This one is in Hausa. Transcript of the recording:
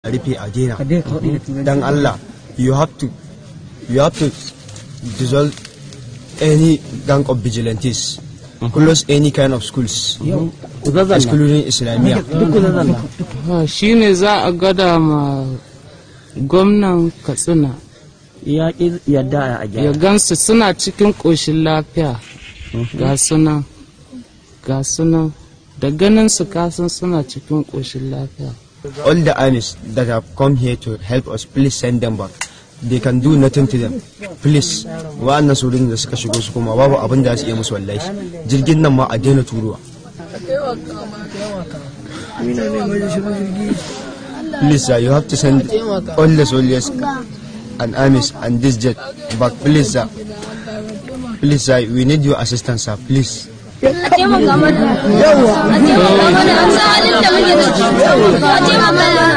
a rufe a daina dan Allah you have to you have to dissolve any gang of vigilantes close any kind of schools excluding islamiyya shi ne za a gada ma gwamnan katsina ya ƙi yadda a ya gyara gansu suna cikin ƙoshin lafiya ga sunan ga sunan da ganin su kasan suna cikin ƙoshin lafiya all the armies that have come here to help us please send them back they can do nothing to them please wa'annan sojojin da suka shigo su kuma babu abin da za su iya musu wallahi jirgin nan ma a daina turuwa please sir you have to send all the soldiers and armies and this jet back please sir please sir we need your assistance sir please a taimaka mana yawa a taimaka mana an san halin da muke da shi a taimaka mana